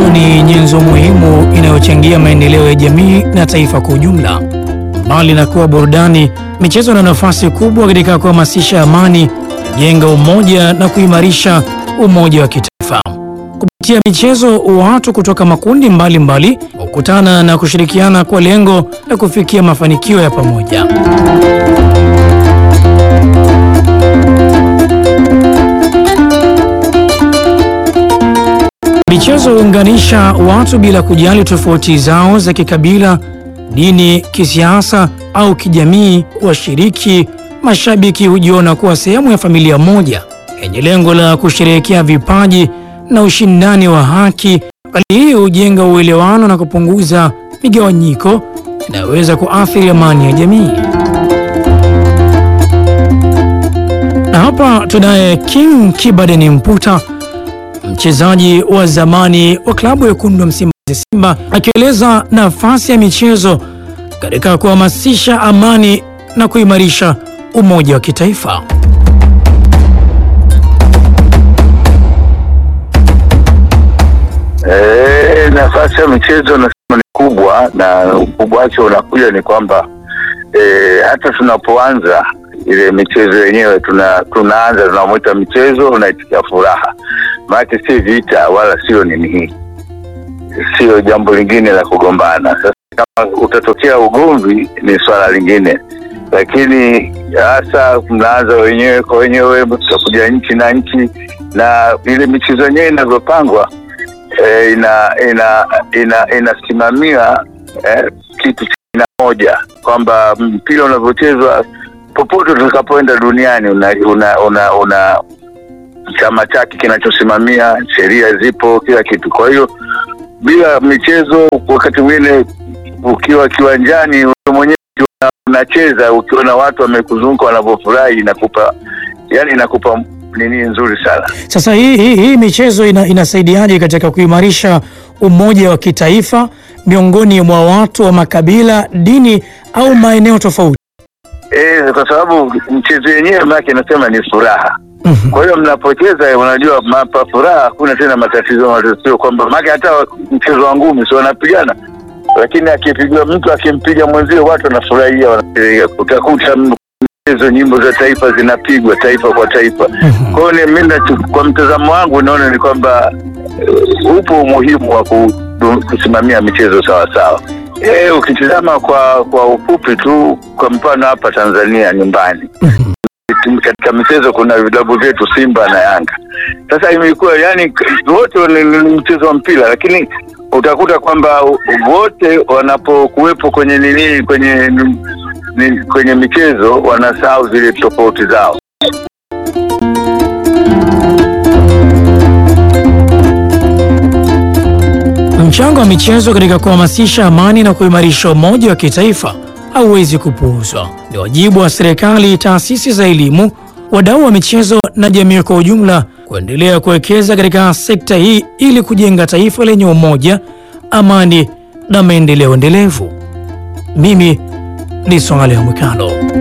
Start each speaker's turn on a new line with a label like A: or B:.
A: Michezo ni nyenzo muhimu inayochangia maendeleo ya jamii na taifa kwa ujumla. Mbali na kuwa burudani, michezo ina nafasi kubwa katika kuhamasisha amani, kujenga umoja na kuimarisha umoja wa kitaifa. Kupitia michezo, watu kutoka makundi mbalimbali hukutana na kushirikiana kwa lengo la kufikia mafanikio ya pamoja. Michezo huunganisha watu bila kujali tofauti zao za kikabila, dini, kisiasa au kijamii. Washiriki mashabiki hujiona kuwa sehemu ya familia moja yenye lengo la kusherehekea vipaji na ushindani wa haki. Hali hii hujenga uelewano na kupunguza migawanyiko inayoweza kuathiri amani ya jamii. Na hapa tunaye King Kibadeni Mputa, mchezaji wa zamani wa klabu ya wekundu wa Msimbazi Simba, akieleza nafasi ya michezo katika kuhamasisha amani na kuimarisha umoja wa kitaifa.
B: E, nafasi ya michezo nasema ni kubwa, na ukubwa wake unakuja ni kwamba e, hata tunapoanza ile michezo yenyewe tuna, tunaanza tunamwita michezo unaitikia furaha, maana si vita wala sio nini hii, sio jambo lingine la kugombana. Sasa kama utatokea ugomvi ni swala lingine, lakini hasa mnaanza wenyewe kwa wenyewe, tutakuja nchi na nchi, na ile michezo yenyewe inavyopangwa eh, ina ina ina inasimamia eh, kitu cha aina moja kwamba mpira unavyochezwa popote utakapoenda duniani una una, una, una chama chake kinachosimamia, sheria zipo, kila kitu. Kwa hiyo bila michezo, wakati mwingine ukiwa kiwanjani wewe mwenyewe ukiwa unacheza, ukiwa na watu wamekuzunguka wanavyofurahi, inakupa yani, inakupa nini nzuri sana.
A: Sasa hii, hii, hii michezo ina, inasaidiaje katika kuimarisha umoja wa kitaifa miongoni mwa watu wa makabila, dini au maeneo tofauti?
B: Eh, kwa sababu mchezo yenyewe maake inasema ni furaha. Kwa hiyo mnapocheza, unajua mapa furaha, hakuna tena matatizo matatizo, kwamba maake hata mchezo wa ngumi si wanapigana, lakini akipigwa mtu akimpiga mwenzio watu wanafurahia, wanasherehekea. Utakuta mchezo, nyimbo za taifa zinapigwa taifa kwa taifa. Kwa hiyo ni- mimi nachu- kwa mtazamo wangu naona ni kwamba eh, upo umuhimu wa kudu- kusimamia michezo sawa sawa. Eh, ukitizama kwa kwa ufupi tu, kwa mfano hapa Tanzania nyumbani katika michezo kuna vilabu vyetu Simba na Yanga. Sasa imekuwa yani wote ni ni mchezo wa mpira, lakini utakuta kwamba wote wanapokuwepo kwenye nini kwenye ni, kwenye michezo wanasahau zile tofauti zao.
A: Mchango wa michezo katika kuhamasisha amani na kuimarisha umoja wa kitaifa hauwezi kupuuzwa. Ni wajibu wa serikali, taasisi za elimu, wadau wa michezo na jamii kwa ujumla kuendelea kuwekeza katika sekta hii ili kujenga taifa lenye umoja, amani na maendeleo endelevu. Mimi ni Swaleh Mwikalo.